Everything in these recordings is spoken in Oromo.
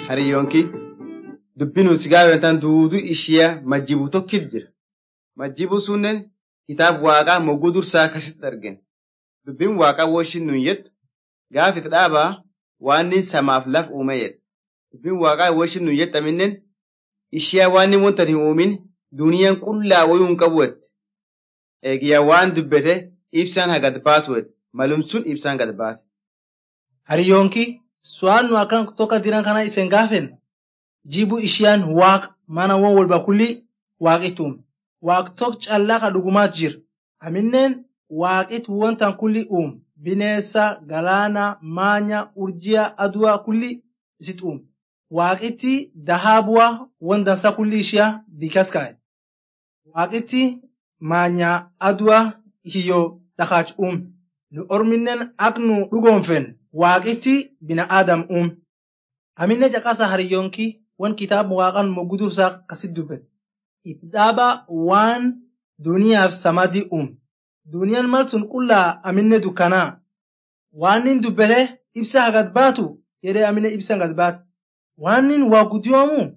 hariyyoonki dubbi nuti gaafatan duudu ishiyaa majjibu tokkit jira. Majjibu sunnen kitaab waaqaa mogguu dursaa akkasitti argina. Dubbiin waaqaa woo ishiin nuun jettu gaafit dhaabaa waan samaaf laf uume jedha. Dubbiin waaqaa woo ishiin nuun jettu aminnen ishiyaa waan wanta hin uumin duniyaan qullaa wayuu hin qabu jette. Eegiyyaa waan dubbete ibsaan hagad baatu jette. Malum sun ibsaan gad baate. Hariyyoonki su'aan nu akkan tokko diran kana isen gaafen jibu ishiyaan waaq mana won walba kulli waaqitti uume. Waaq tok callaa ka dhugumaat jira. Amineen waaqit wontan kulli uume. Bineessa, galaana, maanya, urjiya, aduwaa kulli isit uume. Waaqitti dahaabuwaa won dansa kulli ishiyaa bikas kaa'e. Waaqitti maanya, aduwaa hiyyoo dhakaach uume. Nu orminnen ak nu dhugoonfen waaqitti bina aadam uume. Aminne caqasa hariyyoonki wan kitaaba waaqan moggudursaa kasit dubbete. Itti dhaaba waan duniyaaf samadii uume. Duniyaan mal sun qullaa aminne dukkanaa. Waan nin dubbete ibsa hagad baatu jedhee aminne ibsa hagad baate. Waan nin waa guddiyoomu.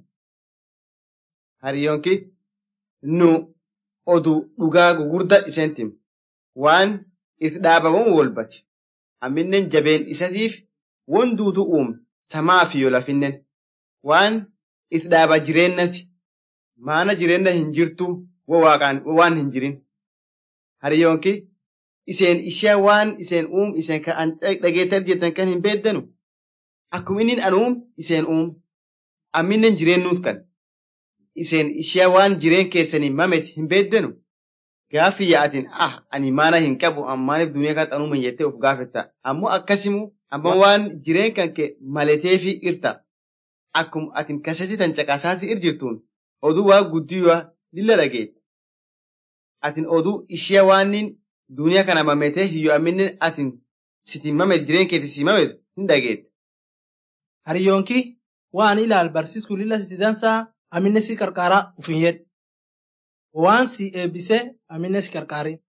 Hariyyoonki nu oduu dhugaa gugurda iseen tim. Waan itti dhaabamu walbate. Aminnen jabeen isatiif won duutu uume samaa fi yoo lafinnen. Waan itti dhaaba jireennati. Maana jireenna hin jirtu waan hin jirin. Hariyyoonki iseen ishee waan iseen uum iseen kan dhageettaa jettan kan hin beeddanu. Akkuma inni an uum iseen uum. Amminen jireennuut kan. Iseen ishee waan jireen keessanii mamet hin beeddanu. Gaafi yaatin ah ani maana hin qabu ammaaniif duniyaa kan xanuuma jettee of gaafetta. Ammoo akkasimu amma waan jireen kan kee maleteefi irta. Akkuma atin kasati tan caqasaati ir jirtuun oduu waa guddiyyaa lilla dhageetta. Atin oduu ishee waannin duniyaa kana mametee hiyyoo amminen atin sitiin mamet jireen keetti si mametu hin dhageetta. Hariyyoonki waan ilaal barsiisku lilla siti dansaa aminne si qarqaaraa ufin jedhe. Waan si eebbise aminne si qarqaarin.